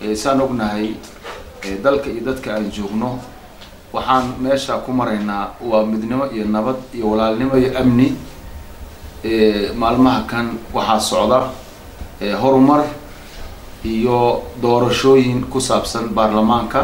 saan ognahay dalka iyo dadka aan joogno waxaan meesha ku maraynaa waa midnimo iyo nabad iyo walaalnimo iyo amni maalmaha kan waxaa socda horumar iyo doorashooyin ku saabsan baarlamaanka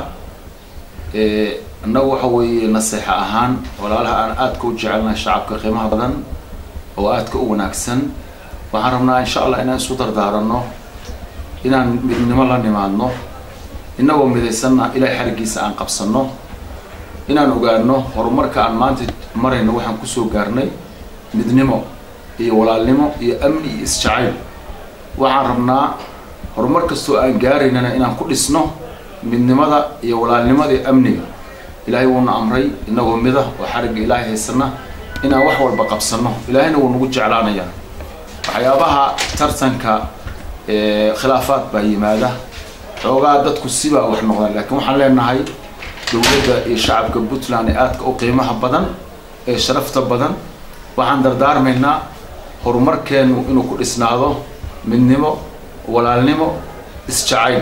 innagu waxa weeye naseexa ahaan walaalaha aan aadka u jecelnahay shacabka qiimaha badan oo aadka u wanaagsan waxaan rabnaa insha allah inaan isu dardaaranno inaan midnimo la nimaadno innagoo midaysanna ilaahay xarigiisa aan qabsanno inaan ogaano horumarka aan maanta marayno waxaan kusoo gaarnay midnimo iyo walaalnimo iyo amni iyo isjacayl waxaan rabnaa horumar kastoo aan gaaraynana inaan ku dhisno midnimada iyo walaalnimada iyo amniga ilaahay wuuna amray inagoo mida oo xarigga ilaahay haysana inaan wax walba qabsano ilaahayna wuu nagu jeclaanayaa waxyaabaha tartanka khilaafaad baa yimaada xoogaa dadku sibaa wax noqdaan laakiin waxaan leenahay dowladda iyo shacabka puntland ee aadka u qiimaha badan ee sharafta badan waxaan dardaarmaynaa horumarkeenu inuu ku dhisnaado midnimo walaalnimo isjacayl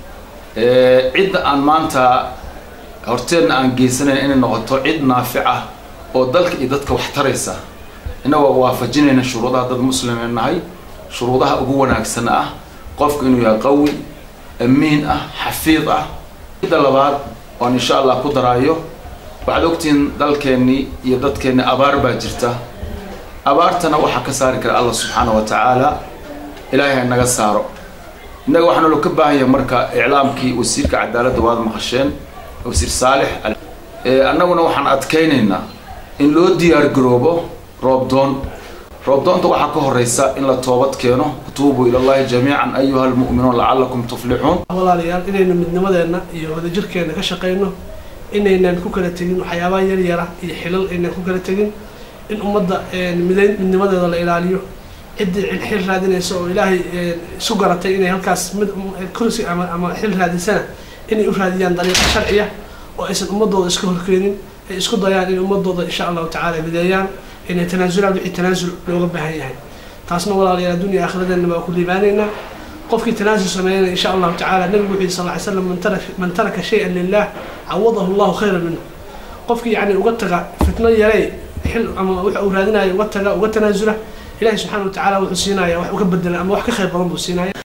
cidda aan maanta horteedna aan geysanayn inay noqoto cid naafic ah oo dalka iyo dadka wax taraysa innagoo waafajinayna shuruudaha dad muslimee nahay shuruudaha ugu wanaagsan ah qofku inuu yahay qawi amiin ah xafiid ah midda labaad oan insha allah ku daraayo waxaad ogtihiin dalkeennii iyo dadkeennii abaar baa jirta abaartana waxaa ka saari kara allah subxaana wa tacaala ilaahay ha naga saaro innaga waxaa naloo ka baahan yahay marka iclaamkii wasiirka cadaaladda waad maqasheen wasiir saalix annaguna waxaan adkaynaynaa in loo diyaar garoobo roobdoon roobdoonta waxaa ka horeysa in la toobad keeno tuubuu ila llahi jamiican ayuha almu'minuun lacalakum tuflixuun walaalayaal inaynu midnimadeenna iyo wadajirkeenna ka shaqayno inaynan ku kala tegin waxyaabaha yar yara iyo xilal aynan ku kala tegin in ummadda midayn midnimadeeda la ilaaliyo ciddii xil raadinaysa oo ilaahay isu garatay inay halkaas mid kursi ama ama xil raadisana inay u raadiyaan dariiqo sharciya oo aysan ummadooda iska horkeenin ay isku dayaan in ummadooda insha allahu tacala mideeyaan inay tanaasulaan wixii tanaasul looga baahan yahay taasna walaalayaal addunya aakhiradeenna baa ku liibaanaynaa qofkii tanaasul sameeyana insha allahu tacala nabigu wuxuu yihi sal ly slam man taraka man taraka shay-an lilah cawadahu allahu khayran minhu qofkii yacni uga taga fitno yarey xil ama waxa uu raadinayo uga taga uga tanaasula ilahi subxana wa tacala wuxuu siinaya wax uga bedela ama wax ka khayr badan buu siinaya